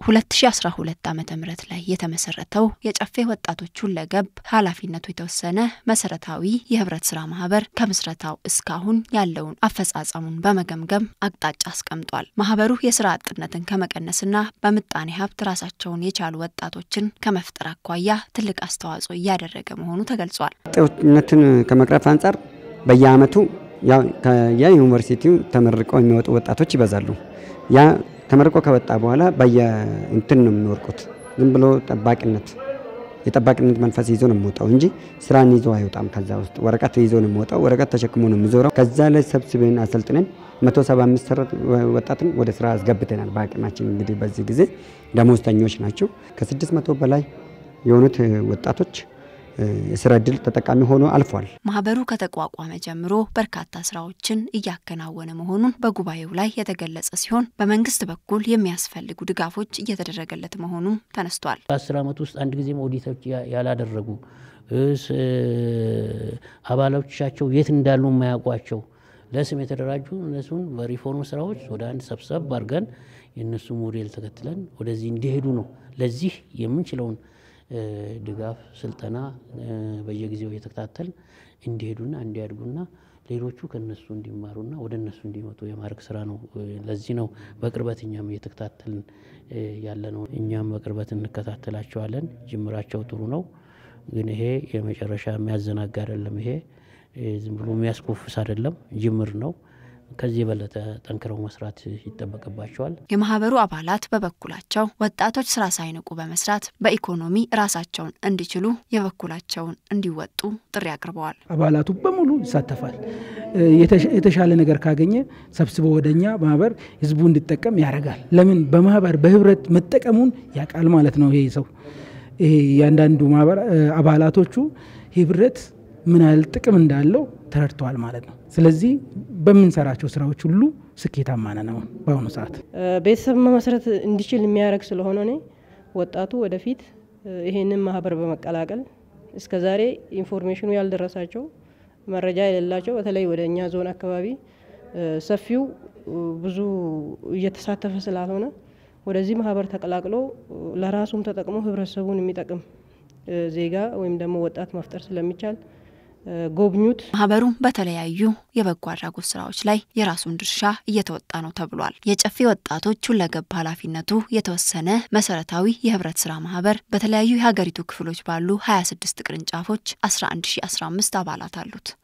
2012 ዓ ም ላይ የተመሰረተው የጨፌ ወጣቶች ሁለገብ ኃላፊነቱ የተወሰነ መሰረታዊ የህብረት ስራ ማህበር ከምስረታው እስካሁን ያለውን አፈጻጸሙን በመገምገም አቅጣጫ አስቀምጧል። ማህበሩ የስራ አጥነትን ከመቀነስና በምጣኔ ሀብት ራሳቸውን የቻሉ ወጣቶችን ከመፍጠር አኳያ ትልቅ አስተዋጽኦ እያደረገ መሆኑ ተገልጿል። ወጥነትን ከመቅረፍ አንጻር በየአመቱ የዩኒቨርሲቲው ተመርቀው የሚወጡ ወጣቶች ይበዛሉ። ያ ተመርቆ ከወጣ በኋላ በየእንትን ነው የሚወርቁት። ዝም ብሎ ጠባቂነት የጠባቂነት መንፈስ ይዞ ነው የሚወጣው እንጂ ስራን ይዞ አይወጣም። ከዛ ውስጥ ወረቀት ይዞ ነው የሚወጣው። ወረቀት ተሸክሞ ነው የሚዞረው። ከዛ ላይ ሰብስበን አሰልጥነን 175 ወጣትን ወደ ስራ አስገብተናል። በአቅማችን እንግዲህ በዚህ ጊዜ ደሞዝተኞች ናቸው። ከ600 በላይ የሆኑት ወጣቶች የስራ እድል ተጠቃሚ ሆኖ አልፏል። ማህበሩ ከተቋቋመ ጀምሮ በርካታ ስራዎችን እያከናወነ መሆኑን በጉባኤው ላይ የተገለጸ ሲሆን በመንግስት በኩል የሚያስፈልጉ ድጋፎች እየተደረገለት መሆኑም ተነስቷል። በአስር ዓመት ውስጥ አንድ ጊዜም ኦዲቶች ያላደረጉ አባሎቻቸው የት እንዳሉ የማያውቋቸው ለስም የተደራጁ እነሱን በሪፎርም ስራዎች ወደ አንድ ሰብሰብ አድርገን የእነሱ ሞዴል ተከትለን ወደዚህ እንዲሄዱ ነው። ለዚህ የምንችለውን ድጋፍ፣ ስልጠና በየጊዜው እየተከታተል እንዲሄዱና እንዲያድጉና ሌሎቹ ከነሱ እንዲማሩና ወደ እነሱ እንዲመጡ የማድረግ ስራ ነው። ለዚህ ነው በቅርበት እኛም እየተከታተልን ያለ ነው። እኛም በቅርበት እንከታተላቸዋለን። ጅምራቸው ጥሩ ነው፣ ግን ይሄ የመጨረሻ የሚያዘናጋ አይደለም። ይሄ ዝም ብሎ የሚያስኮፍስ አይደለም፣ ጅምር ነው። ከዚህ የበለጠ ጠንክረው መስራት ይጠበቅባቸዋል። የማህበሩ አባላት በበኩላቸው ወጣቶች ስራ ሳይንቁ በመስራት በኢኮኖሚ ራሳቸውን እንዲችሉ የበኩላቸውን እንዲወጡ ጥሪ አቅርበዋል። አባላቱ በሙሉ ይሳተፋል። የተሻለ ነገር ካገኘ ሰብስቦ ወደኛ ማህበር ህዝቡ እንዲጠቀም ያደርጋል። ለምን በማህበር በህብረት መጠቀሙን ያውቃል ማለት ነው። ይሄ ሰው ይሄ እያንዳንዱ ማህበር አባላቶቹ ህብረት ምን ያህል ጥቅም እንዳለው ተረድተዋል ማለት ነው። ስለዚህ በምንሰራቸው ስራዎች ሁሉ ስኬታማ ነን። አሁን በአሁኑ ሰዓት ቤተሰብ መመስረት እንዲችል የሚያደርግ ስለሆነ እኔ ወጣቱ ወደፊት ይሄንን ማህበር በመቀላቀል እስከዛሬ ኢንፎርሜሽኑ ያልደረሳቸው መረጃ የሌላቸው በተለይ ወደ እኛ ዞን አካባቢ ሰፊው ብዙ እየተሳተፈ ስላልሆነ ወደዚህ ማህበር ተቀላቅሎ ለራሱም ተጠቅሞ ህብረተሰቡን የሚጠቅም ዜጋ ወይም ደግሞ ወጣት መፍጠር ስለሚቻል ጎብኙት። ማህበሩ በተለያዩ የበጎ አድራጎት ስራዎች ላይ የራሱን ድርሻ እየተወጣ ነው ተብሏል። የጨፌ ወጣቶች ሁለገብ ኃላፊነቱ የተወሰነ መሰረታዊ የህብረት ስራ ማህበር በተለያዩ የሀገሪቱ ክፍሎች ባሉ 26 ቅርንጫፎች 11015 አባላት አሉት።